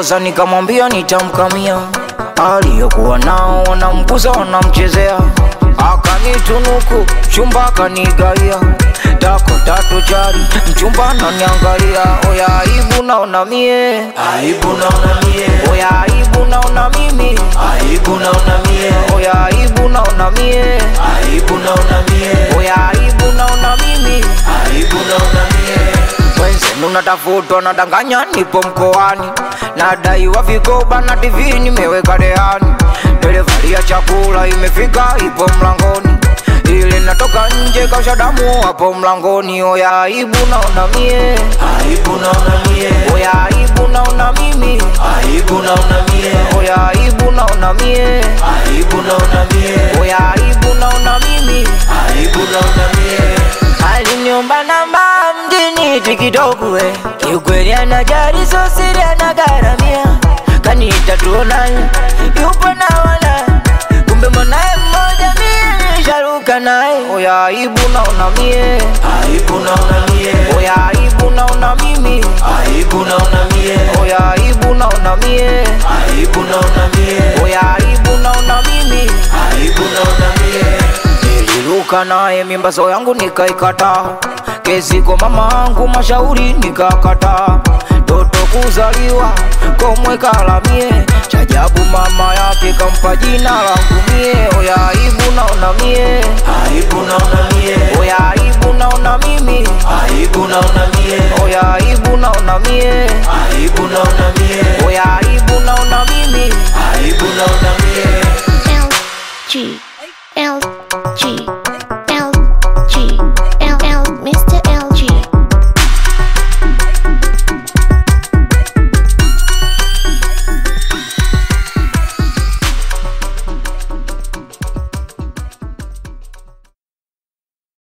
Nikamchokoza nikamwambia nitamkamia, aliyokuwa nao wanamguza wanamchezea, akanitunuku chumba akanigaia dako tatu jari mchumba ananiangalia, oya aibu naona mie, Aibu naona mie, oya aibu naona mimi, aibu naona mie, oya aibu naona mie, aibu naona mie, oya aibu naona mimi aibu naona mie. Wenzenu natafutwa nadanganya, nipo mkoani, nadaiwa vigoba na TV nimeweka rehani, delivari ya chakula imefika, ipo mlangoni, ile natoka nje kausha damu hapo mlangoni. Oya aibu naona mie, Aibu naona mie, oya aibu naona mimi, aibu naona mie, oya aibu naona mie, aibu naona mie, oya aibu naona mimi. aibu naona mie. Aliniomba namba mjini tikitoku we kiukweli anajali so siri anagharamia kaniita tuonani yupo na wana kumbe mwanaye mmoja mie nisharuka naye oya aibu naona mie Aibu naona mie, oya aibu naona mimi aibu naona mie, oya aibu naona mie aibu naona mie, oya aibu naona mimi aibu naona mie. Niliruka naye mimbazo yangu nikaikata, kesi kwa mama angu mashauri nikakata, toto kuzaliwa komwe kalamie, chajabu mama yake kampa jina langu mie, oya aibu naona mie, Aibu naona mie, oya aibu naona mimi, aibu naona mie, oya aibu naona mie, aibu naona mie, oya aibu naona mimi. aibu naona mie. L G L